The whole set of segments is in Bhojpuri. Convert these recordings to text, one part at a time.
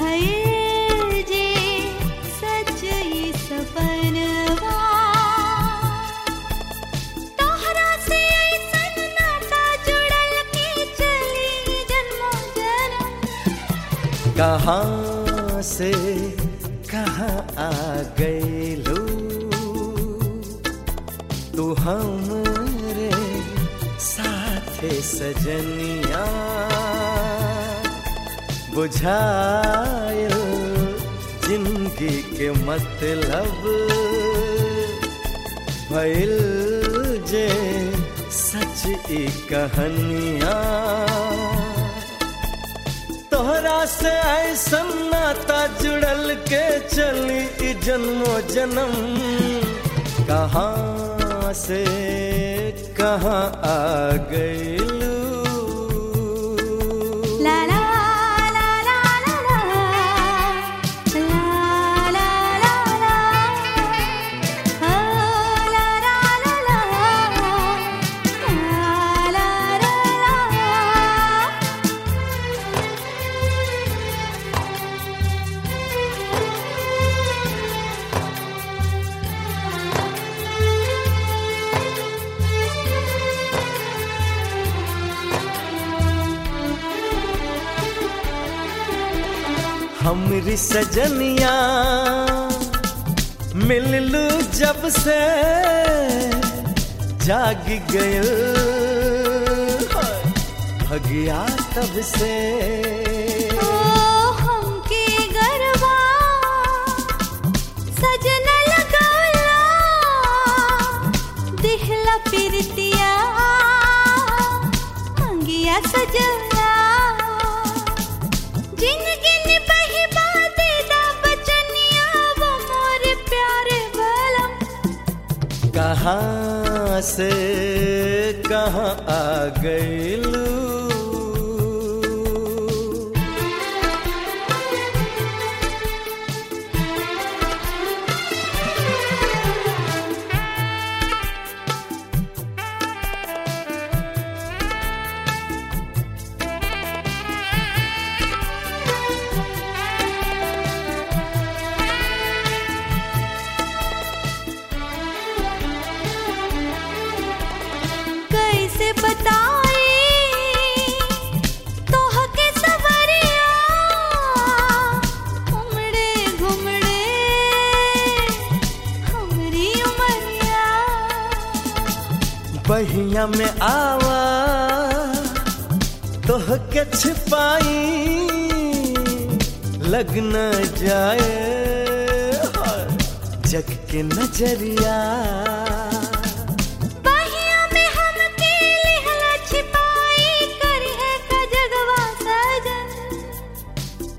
भयल जे सच ई सपनवा तोहरा से ऐसन नाता जुड़ल के चली जन्मों जन्म कहाँ से कहाँ आ गई लो तू हमरे साथे सजनिया बुझायल जिंदगी के मतलब भइल जे सच ई कहानिया तोहरा से ऐसन नाता जुड़ल के चली ई जन्मो जन्म कहाँ से कहाँ आ गईलू ला ला ला ला ला ला ला ला ला ला ओ ला ला ला ला ला ला ला हमरी सजनिया मिललू जब से जाग गयल भगिया तब से ओ हमके गरबा सजना लगाला दिहला पिरतिया अंगिया सजला जिंदगी ने बही बाते दा बचनिया वो मोर प्यारे बलम कहाँ से कहाँ आ गईलू कैसे बताई तोह के सवरिया उमड़े घुमड़े हमरी उमरिया बहिया में आवा तोह के छिपाई लग न जाए जग के नजरिया बहिया में हमके लिहला छिपाई करी है का जगवा सजन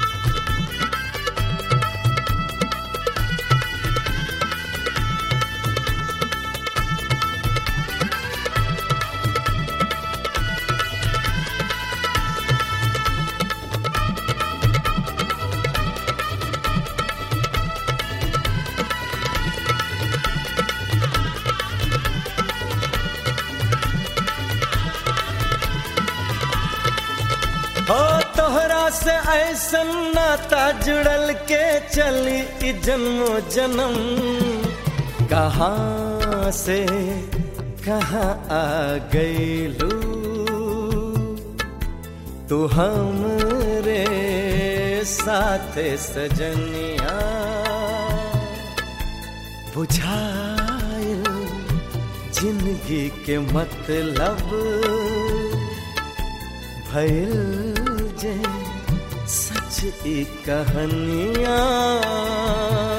हो तोहरा से ऐसन नाता जुड़ल के चली ई जन्मो जन्म कहाँ से कहाँ आ गईलू तू हमरे साथे सजनिया बुझायल जिंदगी के मतलब भइल जे सच ई कहानियाँ